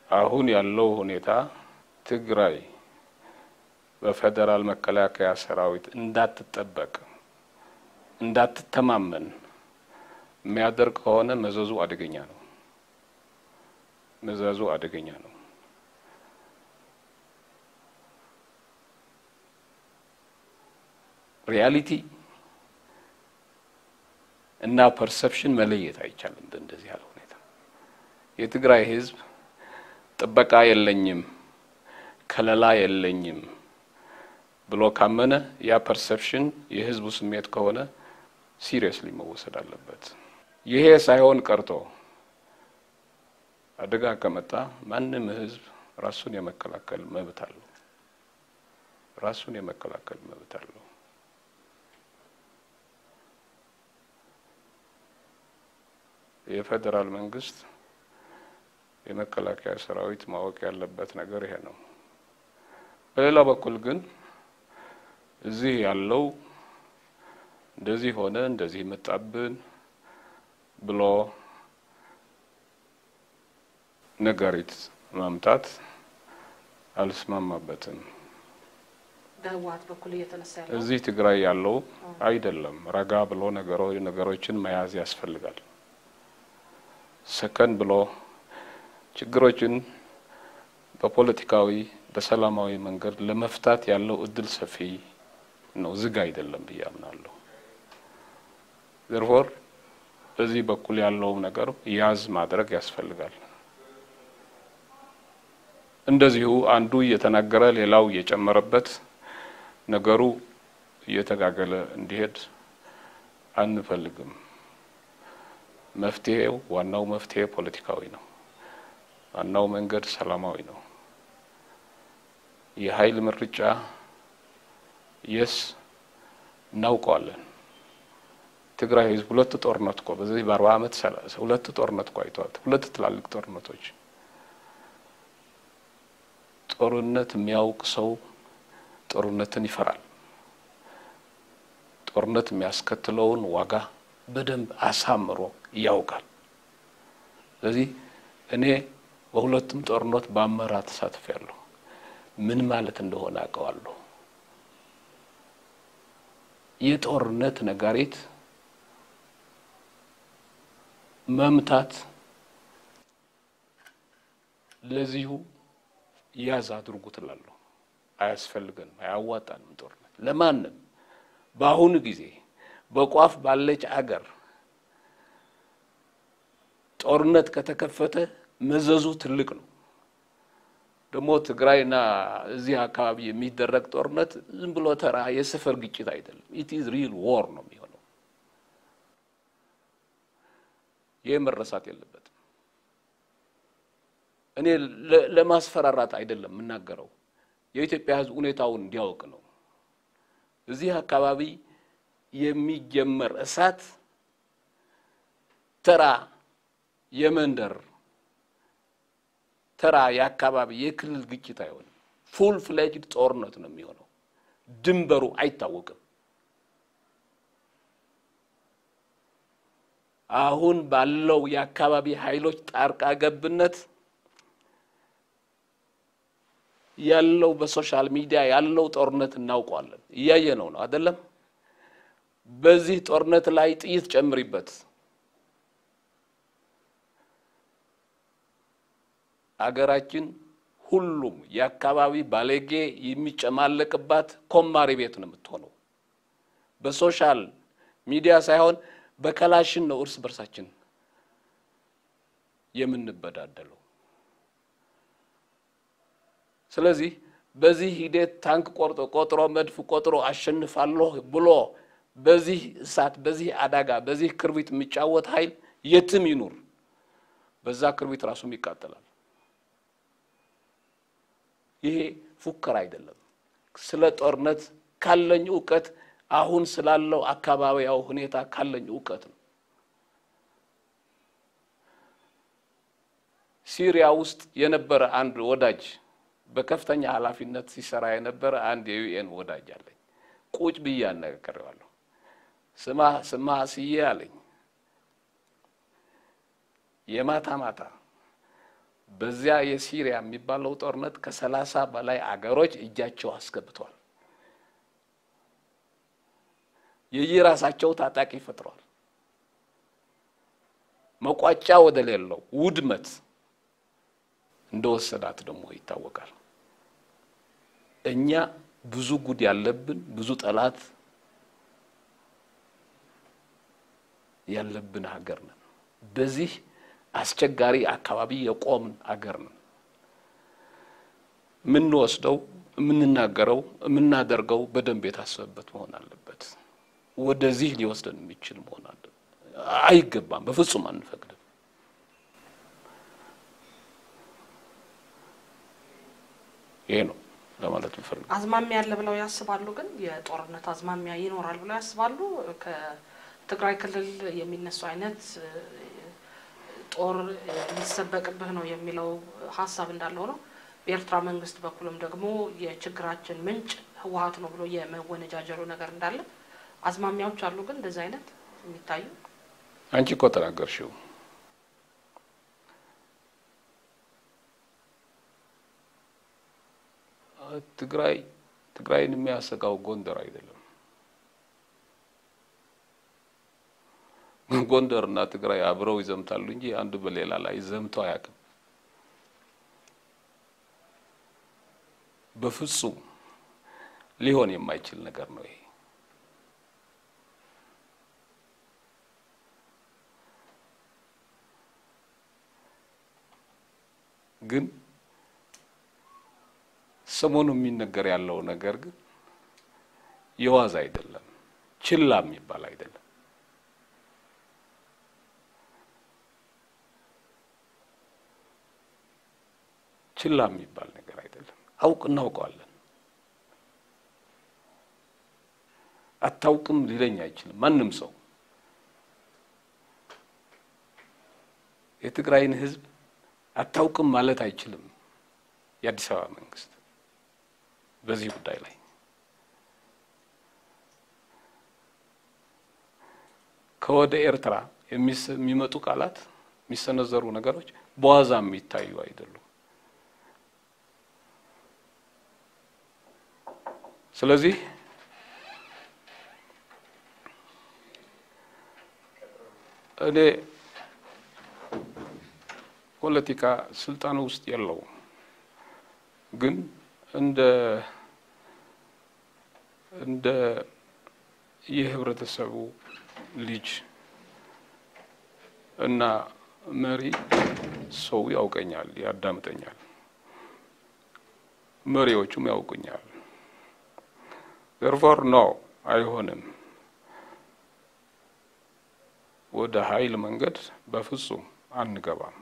አሁን ያለው ሁኔታ ትግራይ በፌዴራል መከላከያ ሰራዊት እንዳትጠበቅ እንዳትተማመን የሚያደርግ ከሆነ መዘዙ አደገኛ ነው። መዘዙ አደገኛ ነው። ሪያሊቲ እና ፐርሰፕሽን መለየት አይቻልም። እንደዚህ ያለ ሁኔታ የትግራይ ሕዝብ ጥበቃ የለኝም፣ ከለላ የለኝም ብሎ ካመነ ያ ፐርሰፕሽን የህዝቡ ስሜት ከሆነ ሲሪየስሊ መወሰድ አለበት። ይሄ ሳይሆን ቀርቶ አደጋ ከመጣ ማንም ህዝብ ራሱን የመከላከል መብት አለው። ራሱን የመከላከል መብት አለው። የፌዴራል መንግስት የመከላከያ ሰራዊት ማወቅ ያለበት ነገር ይሄ ነው። በሌላ በኩል ግን እዚህ ያለው እንደዚህ ሆነ እንደዚህ መጣብን ብሎ ነጋሪት ማምጣት አልስማማበትም። በህወሀት በኩል እየተነሳ ያለው እዚህ ትግራይ ያለው አይደለም። ረጋ ብሎ ነገሮ ነገሮችን መያዝ ያስፈልጋል። ሰከን ብሎ ችግሮችን በፖለቲካዊ በሰላማዊ መንገድ ለመፍታት ያለው እድል ሰፊ ነው፣ ዝግ አይደለም ብዬ አምናለሁ። ዘርፎር በዚህ በኩል ያለው ነገር ያዝ ማድረግ ያስፈልጋል። እንደዚሁ አንዱ እየተናገረ ሌላው እየጨመረበት ነገሩ እየተጋገለ እንዲሄድ አንፈልግም። መፍትሄው ዋናው መፍትሄ ፖለቲካዊ ነው። ዋናው መንገድ ሰላማዊ ነው። የኃይል ምርጫ የስ እናውቀዋለን። ትግራይ ህዝብ ሁለት ጦርነት እኮ በዚህ በአርባ ዓመት ሁለት ጦርነት እኮ አይተዋል። ሁለት ትላልቅ ጦርነቶች። ጦርነት የሚያውቅ ሰው ጦርነትን ይፈራል። ጦርነት የሚያስከትለውን ዋጋ በደንብ አሳምሮ ያውቃል። ስለዚህ እኔ በሁለቱም ጦርነት በአመራር ተሳትፌያለሁ። ምን ማለት እንደሆነ አውቀዋለሁ። የጦርነት ነጋሪት መምታት ለዚሁ ያዝ አድርጉ ትላለሁ። አያስፈልገንም፣ አያዋጣንም። ጦርነት ለማንም በአሁኑ ጊዜ በቋፍ ባለች አገር ጦርነት ከተከፈተ መዘዙ ትልቅ ነው። ደግሞ ትግራይና እዚህ አካባቢ የሚደረግ ጦርነት ዝም ብሎ ተራ የሰፈር ግጭት አይደለም። ኢት ኢዝ ሪል ዎር ነው የሚሆነው። ይህ መረሳት የለበትም። እኔ ለማስፈራራት አይደለም የምናገረው፣ የኢትዮጵያ ሕዝብ ሁኔታውን እንዲያውቅ ነው። እዚህ አካባቢ የሚጀመር እሳት ተራ የመንደር ተራ የአካባቢ የክልል ግጭት አይሆንም። ፉል ፍሌጅድ ጦርነት ነው የሚሆነው። ድንበሩ አይታወቅም። አሁን ባለው የአካባቢ ኃይሎች ጣልቃ ገብነት ያለው በሶሻል ሚዲያ ያለው ጦርነት እናውቀዋለን። እያየ ነው ነው አይደለም? በዚህ ጦርነት ላይ ጥይት ጨምሪበት አገራችን ሁሉም የአካባቢ ባለጌ የሚጨማለቅባት ኮማሪ ቤት ነው የምትሆነው። በሶሻል ሚዲያ ሳይሆን በከላሽን ነው እርስ በርሳችን የምንበዳደለው። ስለዚህ በዚህ ሂደት ታንክ ቆርጦ ቆጥሮ መድፍ ቆጥሮ አሸንፋለሁ ብሎ በዚህ እሳት፣ በዚህ አደጋ፣ በዚህ ክርቢት የሚጫወት ኃይል የትም ይኑር በዛ ክርቢት ራሱም ይቃጠላል። ይሄ ፉከራ አይደለም። ስለ ጦርነት ካለኝ እውቀት አሁን ስላለው አካባቢያዊ ሁኔታ ካለኝ እውቀት ነው። ሲሪያ ውስጥ የነበረ አንድ ወዳጅ በከፍተኛ ኃላፊነት ሲሰራ የነበረ አንድ የዩኤን ወዳጅ አለኝ። ቁጭ ብዬ አነጋግሬዋለሁ። ስማ ስማ ስዬ አለኝ የማታ ማታ በዚያ የሲሪያ የሚባለው ጦርነት ከሰላሳ በላይ አገሮች እጃቸው አስገብተዋል። የየራሳቸው ታጣቂ ፈጥረዋል። መቋጫ ወደ ሌለው ውድመት እንደወሰዳት ደግሞ ይታወቃል። እኛ ብዙ ጉድ ያለብን ብዙ ጠላት ያለብን ሀገር ነን። በዚህ አስቸጋሪ አካባቢ የቆምን ሀገር ነን። የምንወስደው፣ የምንናገረው፣ የምናደርገው በደንብ የታሰበበት መሆን አለበት። ወደዚህ ሊወስደን የሚችል መሆን አለ አይገባም። በፍጹም አንፈቅድም። ይሄ ነው ለማለት ምፈልግ አዝማሚያ ያለ ብለው ያስባሉ። ግን የጦርነት አዝማሚያ ይኖራል ብለው ያስባሉ። ከትግራይ ክልል የሚነሱ አይነት ጦር ሊሰበቅብህ ነው የሚለው ሀሳብ እንዳለው ነው። በኤርትራ መንግስት በኩልም ደግሞ የችግራችን ምንጭ ህወሀት ነው ብሎ የመወነጃጀሩ ነገር እንዳለ አዝማሚያዎች አሉ። ግን እንደዚህ አይነት የሚታዩ አንቺ እኮ ተናገርሽው። ትግራይ ትግራይን የሚያሰጋው ጎንደር አይደለም። ጎንደር እና ትግራይ አብረው ይዘምታሉ እንጂ አንዱ በሌላ ላይ ዘምተው አያውቅም። በፍጹም ሊሆን የማይችል ነገር ነው ይሄ። ግን ሰሞኑ የሚነገር ያለው ነገር ግን የዋዛ አይደለም፣ ችላ የሚባል አይደለም። ችላ የሚባል ነገር አይደለም። አውቅ እናውቀዋለን። አታውቅም ሊለኝ አይችልም ማንም ሰው የትግራይን ሕዝብ አታውቅም ማለት አይችልም። የአዲስ አበባ መንግስት በዚህ ጉዳይ ላይ ከወደ ኤርትራ የሚመጡ ቃላት የሚሰነዘሩ ነገሮች በዋዛ የሚታዩ አይደሉም። ስለዚህ እኔ ፖለቲካ ስልጣን ውስጥ የለውም፣ ግን እንደ እንደ የህብረተሰቡ ልጅ እና መሪ ሰው ያውቀኛል፣ ያዳምጠኛል። መሪዎቹም ያውቁኛል። ዘርፎር ነው አይሆንም፣ ወደ ኃይል መንገድ በፍጹም አንገባም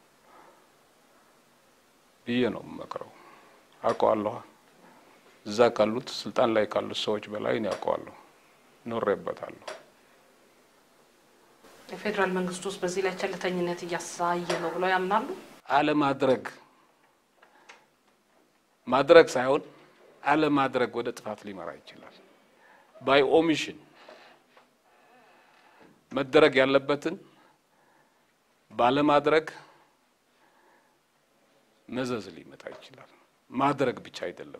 ብዬ ነው የምመክረው። አውቀዋለሁ። እዛ ካሉት ስልጣን ላይ ካሉት ሰዎች በላይ እኔ አውቀዋለሁ፣ ኖሬበታለሁ። የፌዴራል መንግስት ውስጥ በዚህ ላይ ቸልተኝነት እያሳየ ነው ብለው ያምናሉ? አለማድረግ ማድረግ ሳይሆን አለማድረግ ወደ ጥፋት ሊመራ ይችላል። ባይ ኦሚሽን መደረግ ያለበትን ባለማድረግ መዘዝ ሊመጣ ይችላል። ማድረግ ብቻ አይደለም።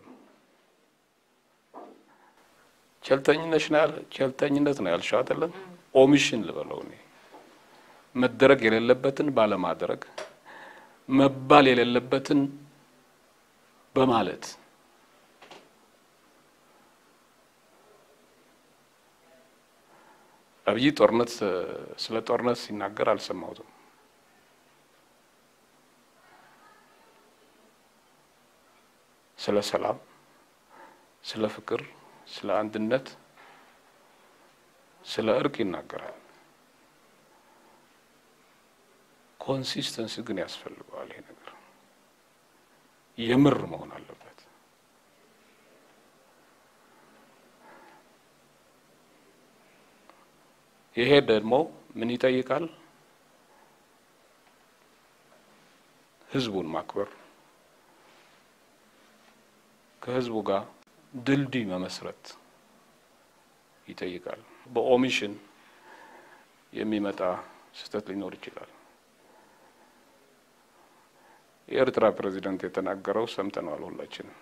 ቸልተኝነት ነው ያለ ቸልተኝነት ነው ያልሽው አይደለም? ኦሚሽን ልበለው እኔ መደረግ የሌለበትን ባለማድረግ መባል የሌለበትን በማለት አብይ ጦርነት ስለ ጦርነት ሲናገር አልሰማሁትም። ስለ ሰላም፣ ስለ ፍቅር፣ ስለ አንድነት፣ ስለ እርቅ ይናገራል። ኮንሲስተንሲ ግን ያስፈልገዋል። ይሄ ነገር የምር መሆን አለበት። ይሄ ደግሞ ምን ይጠይቃል? ህዝቡን ማክበር፣ ከህዝቡ ጋር ድልድይ መመስረት ይጠይቃል። በኦሚሽን የሚመጣ ስህተት ሊኖር ይችላል። የኤርትራ ፕሬዚደንት የተናገረው ሰምተነዋል ሁላችንም።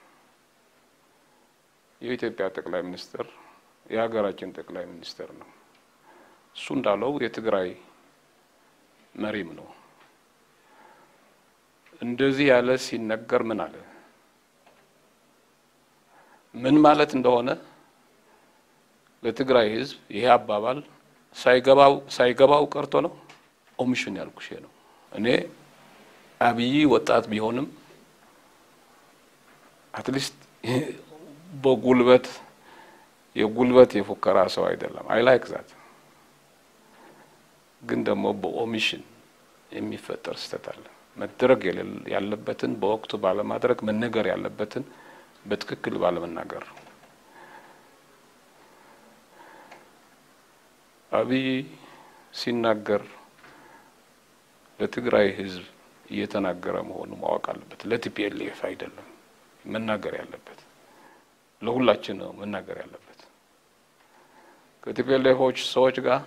የኢትዮጵያ ጠቅላይ ሚኒስትር የሀገራችን ጠቅላይ ሚኒስትር ነው። እሱ እንዳለው የትግራይ መሪም ነው። እንደዚህ ያለ ሲነገር ምን አለ ምን ማለት እንደሆነ ለትግራይ ሕዝብ ይሄ አባባል ሳይገባው ሳይገባው ቀርቶ ነው። ኦሚሽን ያልኩሽ ነው። እኔ አብይ ወጣት ቢሆንም አትሊስት በጉልበት የጉልበት የፉከራ ሰው አይደለም። አይ ላይክ ዛት ግን ደግሞ በኦሚሽን የሚፈጠር ስህተት አለ። መደረግ ያለበትን በወቅቱ ባለማድረግ፣ መነገር ያለበትን በትክክል ባለመናገር አብይ ሲናገር ለትግራይ ህዝብ እየተናገረ መሆኑ ማወቅ አለበት። ለቲፒኤልኤፍ አይደለም መናገር ያለበት፣ ለሁላችን ነው መናገር ያለበት። ከቲፒኤልኤፎች ሰዎች ጋር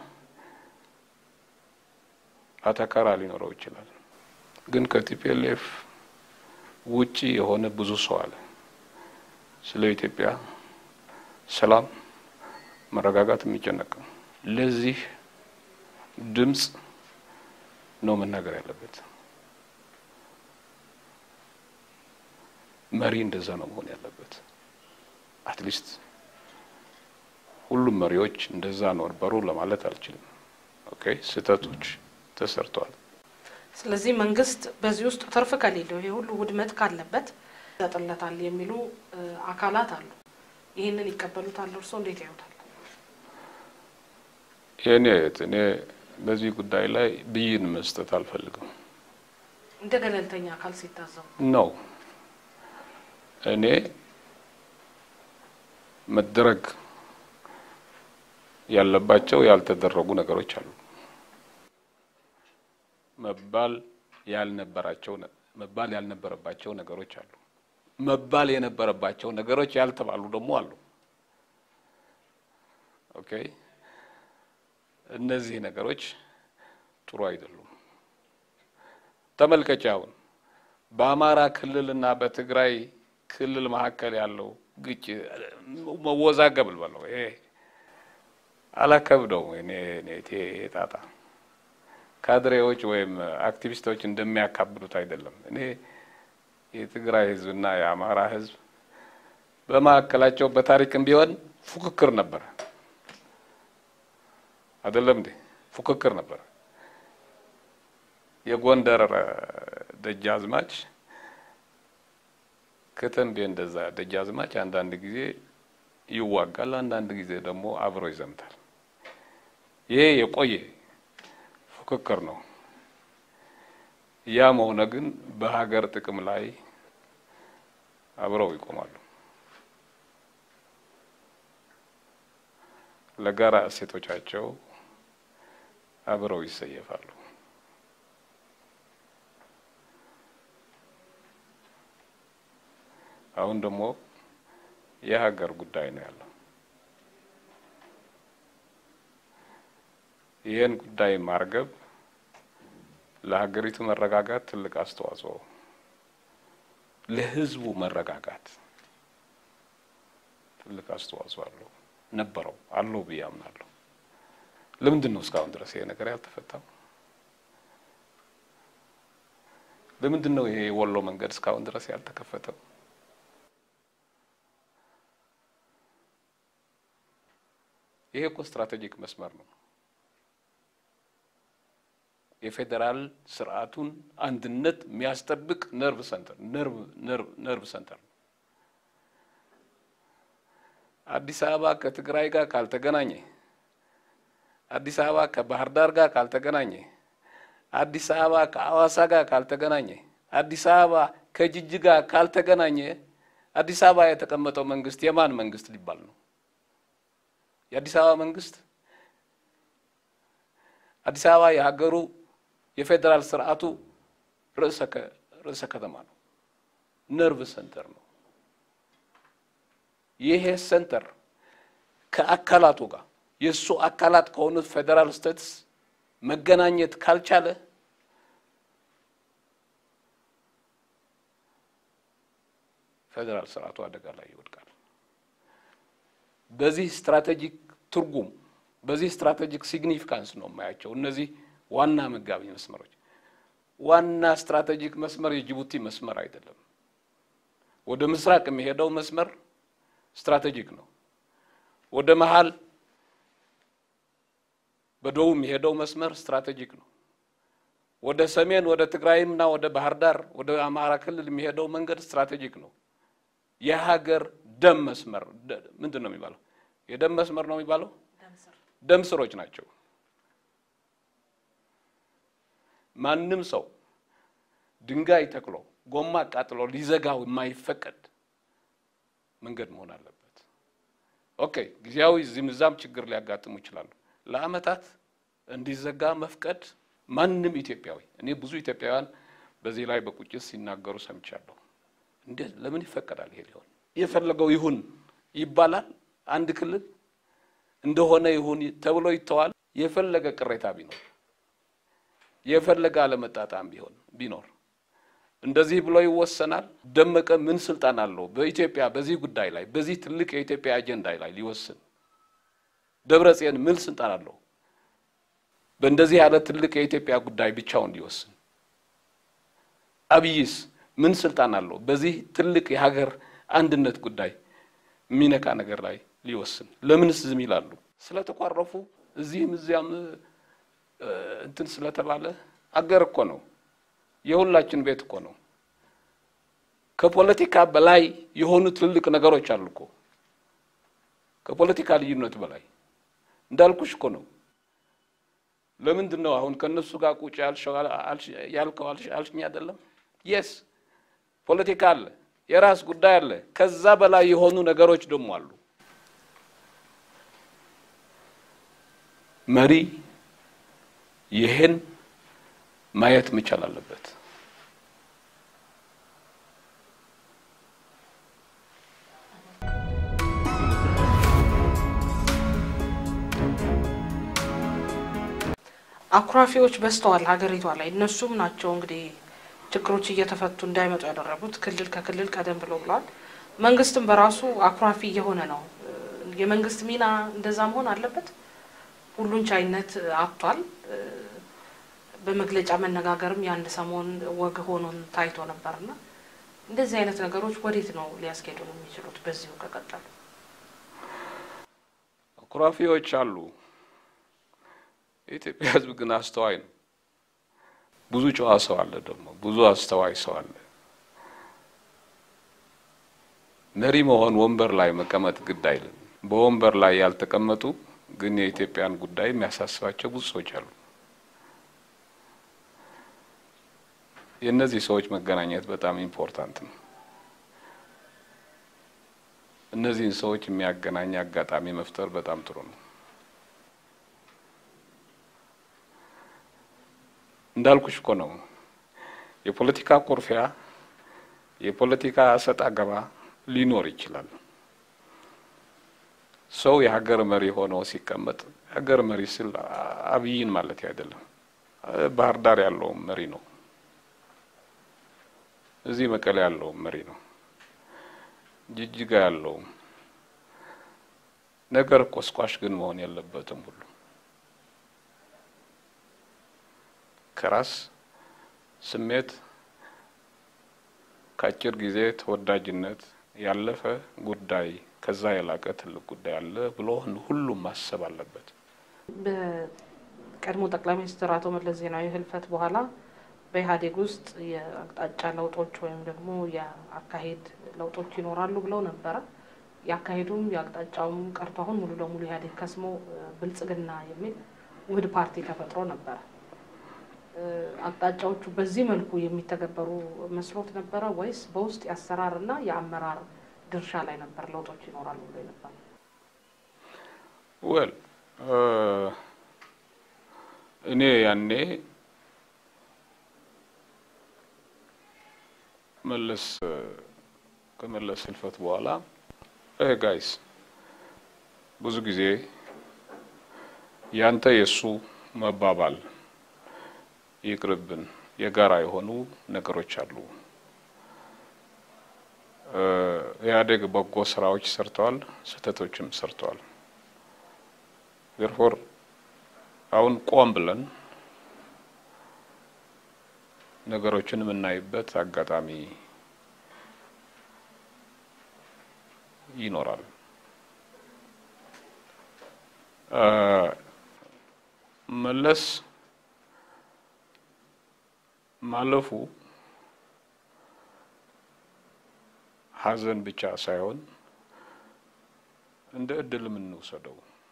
አተካራ ሊኖረው ይችላል። ግን ከቲፒኤልኤፍ ውጪ የሆነ ብዙ ሰው አለ። ስለ ኢትዮጵያ ሰላም፣ መረጋጋት የሚጨነቀው ለዚህ ድምፅ ነው መናገር ያለበት። መሪ እንደዛ ነው መሆን ያለበት። አትሊስት ሁሉም መሪዎች እንደዛ ነበሩ ለማለት አልችልም። ኦኬ ስህተቶች ተሰርተዋል። ስለዚህ መንግስት በዚህ ውስጥ ትርፍ ከሌለው ይሄ ሁሉ ውድመት ካለበት ይሰጥለታል የሚሉ አካላት አሉ። ይህንን ይቀበሉታል? እርስዎ እንዴት ያዩታል? የኔ እኔ በዚህ ጉዳይ ላይ ብይን መስጠት አልፈልግም እንደ ገለልተኛ አካል ሲታዘቡ ነው። እኔ መደረግ ያለባቸው ያልተደረጉ ነገሮች አሉ። መባል ያልነበራቸው መባል ያልነበረባቸው ነገሮች አሉ። መባል የነበረባቸው ነገሮች ያልተባሉ ደግሞ አሉ። ኦኬ እነዚህ ነገሮች ጥሩ አይደሉም። ተመልከች፣ አሁን በአማራ ክልልና በትግራይ ክልል መካከል ያለው ግጭ መወዛገብ ልበለው ይሄ አላከብደው እኔ እኔ ጣጣ ካድሬዎች ወይም አክቲቪስቶች እንደሚያካብዱት አይደለም። እኔ የትግራይ ሕዝብና የአማራ ሕዝብ በመካከላቸው በታሪክም ቢሆን ፉክክር ነበረ። አይደለም እንዴ? ፉክክር ነበረ። የጎንደር ደጃዝማች ከተንቤ እንደዛ ደጃዝማች አንዳንድ ጊዜ ይዋጋል፣ አንዳንድ ጊዜ ደግሞ አብሮ ይዘምታል። ይሄ የቆየ ፉክክር ነው። ያም ሆነ ግን በሀገር ጥቅም ላይ አብረው ይቆማሉ። ለጋራ እሴቶቻቸው አብረው ይሰየፋሉ። አሁን ደግሞ የሀገር ጉዳይ ነው ያለው። ይህን ጉዳይ ማርገብ ለሀገሪቱ መረጋጋት ትልቅ አስተዋጽኦ፣ ለሕዝቡ መረጋጋት ትልቅ አስተዋጽኦ አለው ነበረው አለው ብዬ አምናለሁ። ለምንድን ነው እስካሁን ድረስ ይሄ ነገር ያልተፈታው? ለምንድን ነው ይሄ የወሎ መንገድ እስካሁን ድረስ ያልተከፈተው? ይሄ እኮ ስትራቴጂክ መስመር ነው። የፌዴራል ስርዓቱን አንድነት የሚያስጠብቅ ነርቭ ሰንተር ነርቭ ሰንተር ነው። አዲስ አበባ ከትግራይ ጋር ካልተገናኘ፣ አዲስ አበባ ከባህር ዳር ጋር ካልተገናኘ፣ አዲስ አበባ ከአዋሳ ጋር ካልተገናኘ፣ አዲስ አበባ ከጅጅጋ ካልተገናኘ፣ አዲስ አበባ የተቀመጠው መንግስት የማን መንግስት ሊባል ነው? የአዲስ አበባ መንግስት አዲስ አበባ የሀገሩ የፌዴራል ስርዓቱ ርዕሰ ከተማ ነው። ነርቭ ሰንተር ነው። ይሄ ሰንተር ከአካላቱ ጋር የእሱ አካላት ከሆኑት ፌዴራል ስቴትስ መገናኘት ካልቻለ ፌዴራል ስርዓቱ አደጋ ላይ ይወድቃል። በዚህ ስትራቴጂክ ትርጉም በዚህ ስትራቴጂክ ሲግኒፊካንስ ነው የማያቸው እነዚህ ዋና መጋቢ መስመሮች። ዋና ስትራቴጂክ መስመር የጅቡቲ መስመር አይደለም። ወደ ምስራቅ የሚሄደው መስመር ስትራቴጂክ ነው። ወደ መሀል በደቡብ የሚሄደው መስመር ስትራቴጂክ ነው። ወደ ሰሜን ወደ ትግራይምና ወደ ባህር ዳር ወደ አማራ ክልል የሚሄደው መንገድ ስትራቴጂክ ነው። የሀገር ደም መስመር ምንድን ነው የሚባለው? የደም መስመር ነው የሚባለው። ደም ስሮች ናቸው። ማንም ሰው ድንጋይ ተክሎ ጎማ አቃጥሎ ሊዘጋው የማይፈቀድ መንገድ መሆን አለበት። ኦኬ፣ ጊዜያዊ እዚህም እዛም ችግር ሊያጋጥሙ ይችላሉ። ለዓመታት እንዲዘጋ መፍቀድ ማንም ኢትዮጵያዊ እኔ ብዙ ኢትዮጵያውያን በዚህ ላይ በቁጭት ሲናገሩ ሰምቻለሁ። እንዴት ለምን ይፈቀዳል? ይሄ ሊሆን የፈለገው ይሁን ይባላል። አንድ ክልል እንደሆነ ይሁን ተብሎ ይተዋል። የፈለገ ቅሬታ ቢኖር የፈለገ አለመጣጣም ቢሆን ቢኖር እንደዚህ ብሎ ይወሰናል። ደመቀ ምን ስልጣን አለው በኢትዮጵያ በዚህ ጉዳይ ላይ በዚህ ትልቅ የኢትዮጵያ አጀንዳ ላይ ሊወስን? ደብረጽዮን ምን ስልጣን አለው በእንደዚህ ያለ ትልቅ የኢትዮጵያ ጉዳይ ብቻውን ሊወስን? አብይስ ምን ስልጣን አለው በዚህ ትልቅ የሀገር አንድነት ጉዳይ የሚነካ ነገር ላይ ሊወስን? ለምንስ ዝም ይላሉ? ስለተኳረፉ እዚህም እዚያም እንትን ስለተባለ አገር እኮ ነው፣ የሁላችን ቤት እኮ ነው። ከፖለቲካ በላይ የሆኑ ትልልቅ ነገሮች አሉ እኮ ከፖለቲካ ልዩነት በላይ እንዳልኩሽ እኮ ነው። ለምንድን ነው አሁን ከእነሱ ጋር ቁጭ ያልከው አልሽኝ አይደለም? የስ ፖለቲካ አለ፣ የራስ ጉዳይ አለ። ከዛ በላይ የሆኑ ነገሮች ደግሞ አሉ። መሪ ይህን ማየት መቻል አለበት። አኩራፊዎች በዝተዋል ሀገሪቷ ላይ። እነሱም ናቸው እንግዲህ ችግሮች እየተፈቱ እንዳይመጡ ያደረጉት ክልል ከክልል ቀደም ብሎ ብለዋል። መንግስትም በራሱ አኩራፊ እየሆነ ነው። የመንግስት ሚና እንደዛ መሆን አለበት። ሁሉን ቻይነት አጥቷል። በመግለጫ መነጋገርም የአንድ ሰሞን ወግ ሆኖን ታይቶ ነበርና እንደዚህ አይነት ነገሮች ወዴት ነው ሊያስኬዱ ነው የሚችሉት? በዚሁ ከቀጠሉ አኩራፊዎች አሉ። የኢትዮጵያ ሕዝብ ግን አስተዋይ ነው። ብዙ ጨዋ ሰው አለ፣ ደግሞ ብዙ አስተዋይ ሰው አለ። መሪ መሆን ወንበር ላይ መቀመጥ ግድ አይልም። በወንበር ላይ ያልተቀመጡ ግን የኢትዮጵያን ጉዳይ የሚያሳስባቸው ብዙ ሰዎች አሉ። የእነዚህ ሰዎች መገናኘት በጣም ኢምፖርታንት ነው። እነዚህን ሰዎች የሚያገናኝ አጋጣሚ መፍጠር በጣም ጥሩ ነው። እንዳልኩሽ እኮ ነው የፖለቲካ ኩርፊያ፣ የፖለቲካ እሰጥ አገባ ሊኖር ይችላል። ሰው የሀገር መሪ ሆኖ ሲቀመጥ የሀገር መሪ ስል አብይን ማለት አይደለም። ባህር ዳር ያለውም መሪ ነው። እዚህ መቀሌ ያለውም መሪ ነው። ጅጅጋ ያለውም ነገር ቆስቋሽ ግን መሆን የለበትም። ሁሉ ከራስ ስሜት ከአጭር ጊዜ ተወዳጅነት ያለፈ ጉዳይ ከዛ የላቀ ትልቅ ጉዳይ አለ ብሎ ሁሉም ማሰብ አለበት። በቀድሞ ጠቅላይ ሚኒስትር አቶ መለስ ዜናዊ ህልፈት በኋላ በኢህአዴግ ውስጥ የአቅጣጫ ለውጦች ወይም ደግሞ የአካሄድ ለውጦች ይኖራሉ ብለው ነበረ። የአካሄዱም የአቅጣጫውም ቀርቶ አሁን ሙሉ ለሙሉ ኢህአዴግ ከስሞ ብልጽግና የሚል ውህድ ፓርቲ ተፈጥሮ ነበረ። አቅጣጫዎቹ በዚህ መልኩ የሚተገበሩ መስሎት ነበረ ወይስ በውስጥ የአሰራርና የአመራር ድርሻ ላይ ነበር ለውጦች ይኖራሉ ብሎ ነበር? ወል እኔ ያኔ መለስ ከመለስ ህልፈት በኋላ ይሄ ጋይስ ብዙ ጊዜ ያንተ የእሱ መባባል ይቅርብን፣ የጋራ የሆኑ ነገሮች አሉ። ኢህአዴግ በጎ ስራዎች ሰርተዋል፣ ስህተቶችም ሰርተዋል። ዜርፎር አሁን ቆም ብለን ነገሮችን የምናይበት አጋጣሚ ይኖራል። መለስ ማለፉ ሀዘን ብቻ ሳይሆን እንደ እድል የምንወሰደው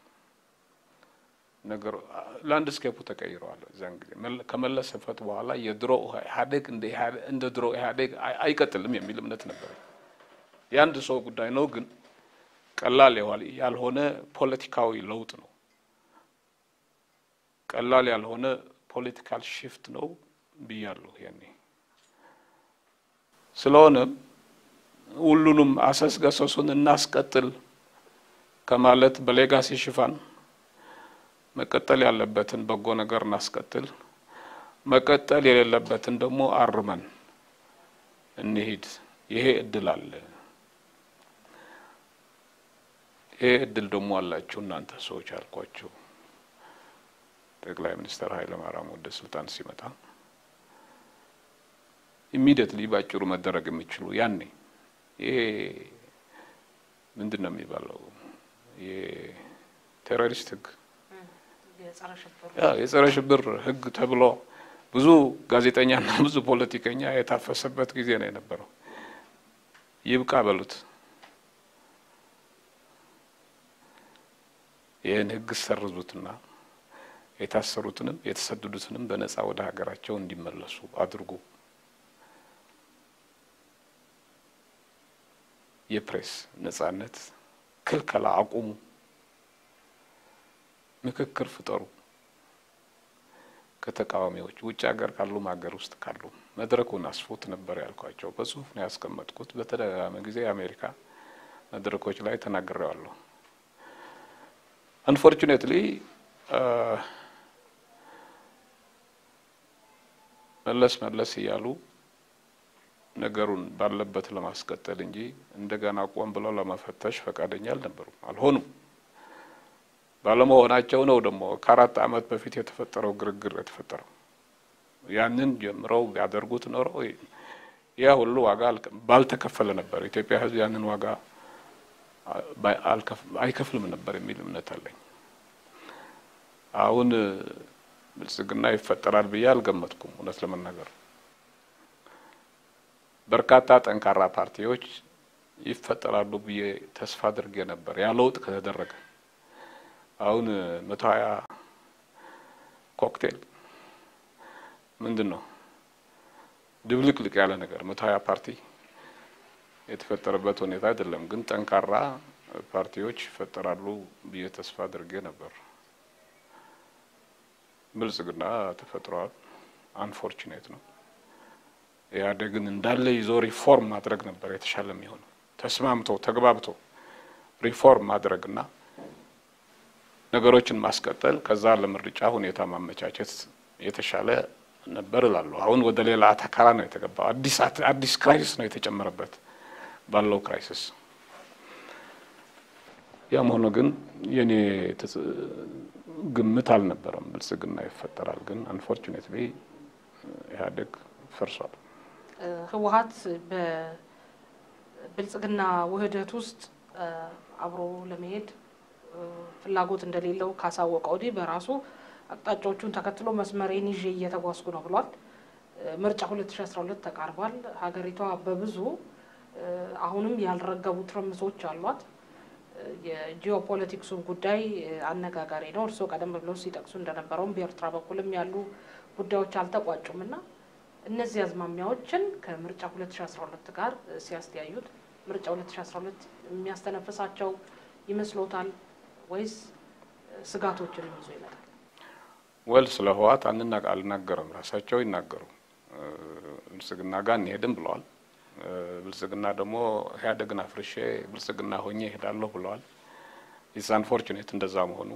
ነገር ላንድስኬፑ ተቀይረዋል። እዚያን ጊዜ ከመለስ ህልፈት በኋላ የድሮ ኢህአዴግ እንደ ድሮ ኢህአዴግ አይቀጥልም የሚል እምነት ነበር። የአንድ ሰው ጉዳይ ነው፣ ግን ቀላል ያልሆነ ፖለቲካዊ ለውጥ ነው። ቀላል ያልሆነ ፖለቲካል ሽፍት ነው ብያለሁ ያኔ። ስለሆነም ሁሉንም አሰስገሰሱን እናስቀጥል ከማለት በሌጋሲ ሽፋን መቀጠል ያለበትን በጎ ነገር እናስቀጥል፣ መቀጠል የሌለበትን ደግሞ አርመን እንሂድ። ይሄ እድል አለ። ይሄ እድል ደግሞ አላችሁ እናንተ ሰዎች አልኳቸው። ጠቅላይ ሚኒስትር ኃይለማርያም ወደ ስልጣን ሲመጣ ኢሚዲየትሊ ባጭሩ መደረግ የሚችሉ ያኔ ይሄ ምንድን ነው የሚባለው የቴሮሪስት ህግ የጸረ ሽብር ህግ ተብሎ ብዙ ጋዜጠኛና ብዙ ፖለቲከኛ የታፈሰበት ጊዜ ነው የነበረው። ይብቃ በሉት። ይህን ህግ ሰርዙትና የታሰሩትንም የተሰደዱትንም በነጻ ወደ ሀገራቸው እንዲመለሱ አድርጉ። የፕሬስ ነጻነት ክልከላ አቁሙ። ምክክር ፍጠሩ ከተቃዋሚዎች ውጭ ሀገር ካሉም ሀገር ውስጥ ካሉ መድረኩን አስፉት ነበር ያልኳቸው። በጽሁፍ ነው ያስቀመጥኩት። በተደጋጋሚ ጊዜ የአሜሪካ መድረኮች ላይ ተናግሬዋለሁ። አንፎርቹኔትሊ መለስ መለስ እያሉ ነገሩን ባለበት ለማስቀጠል እንጂ እንደገና ቆም ብለው ለመፈተሽ ፈቃደኛ አልነበሩም፣ አልሆኑም። ባለመሆናቸው ነው ደግሞ ከአራት ዓመት በፊት የተፈጠረው ግርግር የተፈጠረው። ያንን ጀምረው ቢያደርጉት ኖረው ያ ሁሉ ዋጋ ባልተከፈለ ነበር። ኢትዮጵያ ሕዝብ ያንን ዋጋ አይከፍልም ነበር የሚል እምነት አለኝ። አሁን ብልጽግና ይፈጠራል ብዬ አልገመትኩም። እውነት ለመናገር በርካታ ጠንካራ ፓርቲዎች ይፈጠራሉ ብዬ ተስፋ አድርጌ ነበር። ያ ለውጥ ከተደረገ አሁን መቶ ሀያ ኮክቴል ምንድን ነው ድብልቅልቅ ያለ ነገር መቶ ሀያ ፓርቲ የተፈጠረበት ሁኔታ አይደለም። ግን ጠንካራ ፓርቲዎች ይፈጠራሉ ብዬ ተስፋ አድርጌ ነበር። ብልጽግና ተፈጥሯል። አንፎርቹኔት ነው። ኢህአዴግን እንዳለ ይዞ ሪፎርም ማድረግ ነበር የተሻለ የሚሆነው። ተስማምቶ ተግባብቶ ሪፎርም ማድረግና ነገሮችን ማስቀጠል ከዛ ለምርጫ ሁኔታ ማመቻቸት የተሻለ ነበር እላለሁ። አሁን ወደ ሌላ አተካራ ነው የተገባው። አዲስ አዲስ ክራይሲስ ነው የተጨመረበት ባለው ክራይሲስ። ያም ሆኖ ግን የኔ ግምት አልነበረም ብልጽግና ይፈጠራል። ግን አንፎርቹኔትሊ ኢህአዴግ ፈርሷል። ህወሀት በብልጽግና ውህደት ውስጥ አብሮ ለመሄድ ፍላጎት እንደሌለው ካሳወቀ ወዲህ በራሱ አቅጣጫዎቹን ተከትሎ መስመሬን ይዤ እየተጓዝኩ ነው ብሏል። ምርጫ 2012 ተቃርቧል። ሀገሪቷ በብዙ አሁንም ያልረገቡ ትርምሶች አሏት። የጂኦፖለቲክሱን ጉዳይ አነጋጋሪ ነው። እርስዎ ቀደም ብለው ሲጠቅሱ እንደነበረውም በኤርትራ በኩልም ያሉ ጉዳዮች አልተቋጩም እና እነዚህ አዝማሚያዎችን ከምርጫ 2012 ጋር ሲያስተያዩት ምርጫ 2012 የሚያስተነፍሳቸው ይመስሎታል ወይስ ስጋቶችንም ይዞ ይመጣል? ወል ስለ ህወሓት አንናቅ አልናገርም። ራሳቸው ይናገሩ ብልጽግና ጋር እንሄድም ብለዋል። ብልጽግና ደግሞ ኢህአዴግን አፍርሼ ብልጽግና ሆኜ እሄዳለሁ ብለዋል። ኢትስ አንፎርቹኔት እንደዛ መሆኑ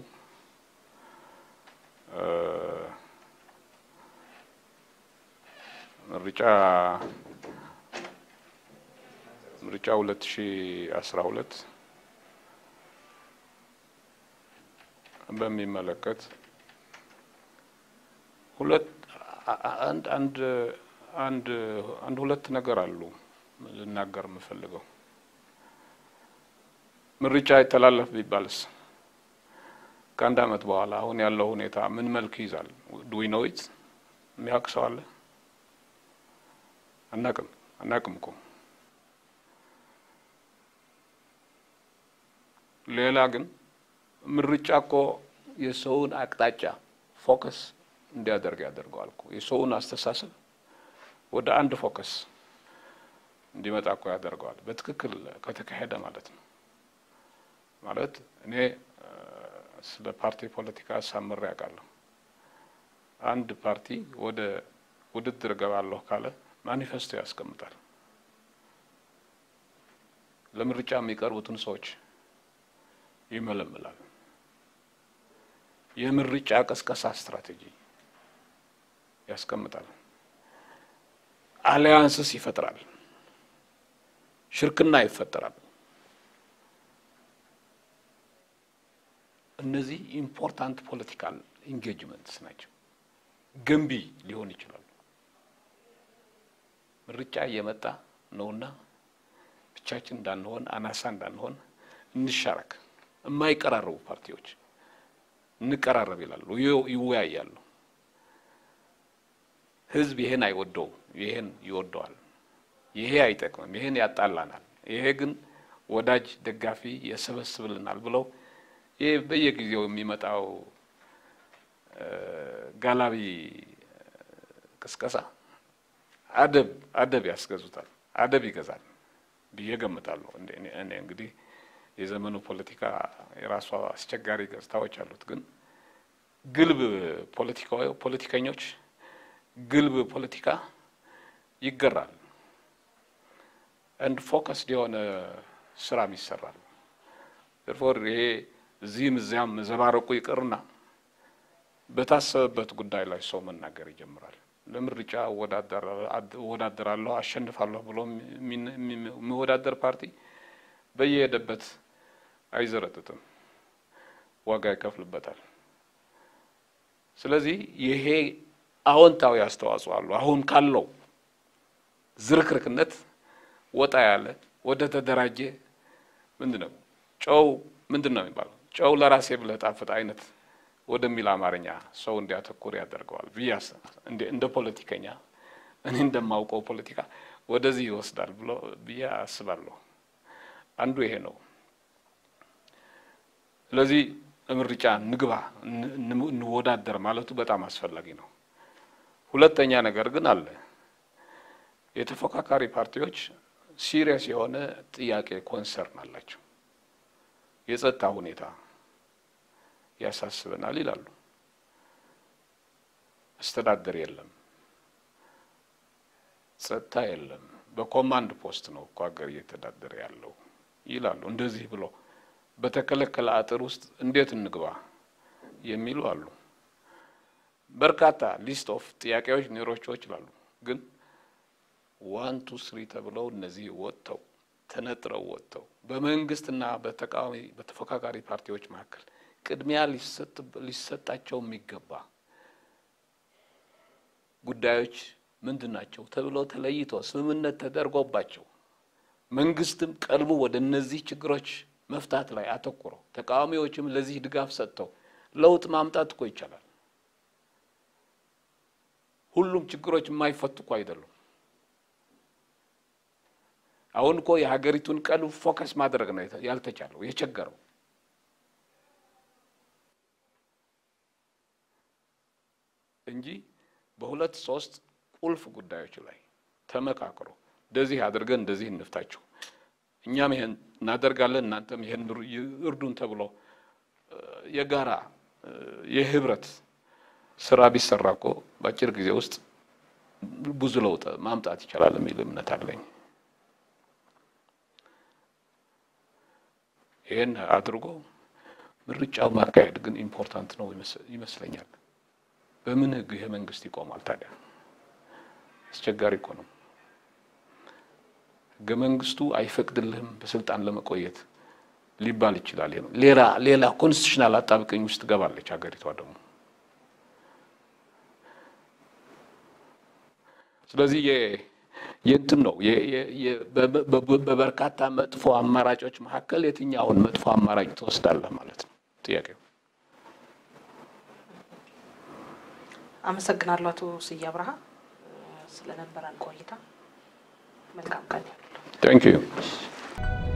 ምርጫ ምርጫ 2012 በሚመለከት ሁለት አንድ አንድ አንድ አንድ ሁለት ነገር አሉ ልናገር የምፈልገው። ምርጫ ይተላለፍ ቢባልስ ከአንድ ዓመት በኋላ አሁን ያለው ሁኔታ ምን መልክ ይዛል? ዱዊ ነው ኢት የሚያውቅ ሰው አለ? አናቅም አናቅም እኮ ሌላ ግን ምርጫ እኮ የሰውን አቅጣጫ ፎከስ እንዲያደርግ ያደርገዋል እኮ የሰውን አስተሳሰብ ወደ አንድ ፎከስ እንዲመጣ እኮ ያደርገዋል። በትክክል ከተካሄደ ማለት ነው። ማለት እኔ ስለ ፓርቲ ፖለቲካ ሳምሬ ያውቃለሁ። አንድ ፓርቲ ወደ ውድድር እገባለሁ ካለ ማኒፌስቶ ያስቀምጣል። ለምርጫ የሚቀርቡትን ሰዎች ይመለምላል። የምርጫ ቀስቀሳ ስትራቴጂ ያስቀምጣል። አሊያንስስ ይፈጥራል። ሽርክና ይፈጠራል። እነዚህ ኢምፖርታንት ፖለቲካል ኢንጌጅመንትስ ናቸው። ገንቢ ሊሆን ይችላሉ። ምርጫ እየመጣ ነውና ብቻችን እንዳንሆን፣ አናሳ እንዳንሆን እንሻረክ። የማይቀራረቡ ፓርቲዎች እንቀራረብ ይላሉ፣ ይወያያሉ። ህዝብ ይሄን አይወደው፣ ይሄን ይወደዋል። ይሄ አይጠቅምም፣ ይሄን ያጣላናል፣ ይሄ ግን ወዳጅ ደጋፊ የሰበስብልናል ብለው ይህ በየጊዜው የሚመጣው ጋላቢ ቅስቀሳ አደብ አደብ ያስገዙታል፣ አደብ ይገዛል ብዬ ገምታለሁ። እኔ እንግዲህ የዘመኑ ፖለቲካ የራሷ አስቸጋሪ ገጽታዎች አሉት። ግን ግልብ ፖለቲከኞች ግልብ ፖለቲካ ይገራል። አንድ ፎከስድ የሆነ ስራም ይሰራል። ፎር ይሄ እዚህም እዚያም ዘባረቁ ይቅርና በታሰበበት ጉዳይ ላይ ሰው መናገር ይጀምራል። ለምርጫ እወዳደራለሁ አሸንፋለሁ ብሎ የሚወዳደር ፓርቲ በየሄደበት አይዘረጥጥም፣ ዋጋ ይከፍልበታል። ስለዚህ ይሄ አዎንታዊ አስተዋጽኦ አለው። አሁን ካለው ዝርክርክነት ወጣ ያለ ወደ ተደራጀ ምንድን ነው ጨው ምንድን ነው የሚባለው ጨው ለራሴ ብለህ ጣፍጥ አይነት ወደሚል አማርኛ ሰው እንዲያተኩር ያደርገዋል ብዬ እንደ ፖለቲከኛ እኔ እንደማውቀው ፖለቲካ ወደዚህ ይወስዳል ብሎ ብዬ አስባለሁ። አንዱ ይሄ ነው። ስለዚህ ምርጫ ንግባ እንወዳደር ማለቱ በጣም አስፈላጊ ነው። ሁለተኛ ነገር ግን አለ። የተፎካካሪ ፓርቲዎች ሲሪየስ የሆነ ጥያቄ ኮንሰርን አላቸው። የጸጥታ ሁኔታ ያሳስበናል ይላሉ። አስተዳደር የለም፣ ጸጥታ የለም፣ በኮማንድ ፖስት ነው እኮ ሀገር እየተዳደረ ያለው ይላሉ። እንደዚህ ብሎ በተከለከለ አጥር ውስጥ እንዴት እንግባ የሚሉ አሉ። በርካታ ሊስት ኦፍ ጥያቄዎች ሊኖሯቸው ይችላሉ። ግን ዋን ቱ ስሪ ተብለው እነዚህ ወጥተው ተነጥረው ወጥተው በመንግስትና በተቃዋሚ በተፎካካሪ ፓርቲዎች መካከል ቅድሚያ ሊሰጣቸው የሚገባ ጉዳዮች ምንድን ናቸው ተብለው ተለይቶ ስምምነት ተደርጎባቸው መንግስትም ቀልቡ ወደ እነዚህ ችግሮች መፍታት ላይ አተኩሮ ተቃዋሚዎችም ለዚህ ድጋፍ ሰጥተው ለውጥ ማምጣት እኮ ይቻላል። ሁሉም ችግሮች የማይፈቱ እኮ አይደሉም። አሁን እኮ የሀገሪቱን ቀልብ ፎከስ ማድረግ ነው ያልተቻለው የቸገረው። እንጂ በሁለት ሶስት ቁልፍ ጉዳዮች ላይ ተመካክሮ እንደዚህ አድርገን እንደዚህ እንፍታችሁ፣ እኛም ይሄን እናደርጋለን፣ እናንተም ይሄን እርዱን ተብሎ የጋራ የህብረት ስራ ቢሰራ እኮ በአጭር ጊዜ ውስጥ ብዙ ለውጥ ማምጣት ይቻላል የሚል እምነት አለኝ። ይህን አድርጎ ምርጫው ማካሄድ ግን ኢምፖርታንት ነው ይመስለኛል። በምን ህግ ይሄ መንግስት ይቆማል ታዲያ? አስቸጋሪ እኮ ነው። ህገ መንግስቱ አይፈቅድልህም በስልጣን ለመቆየት ሊባል ይችላል። ይሄ ነው። ሌላ ሌላ ኮንስቲቱሽናል አጣብቀኝ ውስጥ ትገባለች ሀገሪቷ ደግሞ። ስለዚህ የእንትን ነው በበርካታ መጥፎ አማራጮች መካከል የትኛውን መጥፎ አማራጭ ትወስዳለህ ማለት ነው ጥያቄው። አመሰግናለሁ አቶ ስዬ አብርሃ ስለነበረን ቆይታ። መልካም ቀን። ታንክ ዩ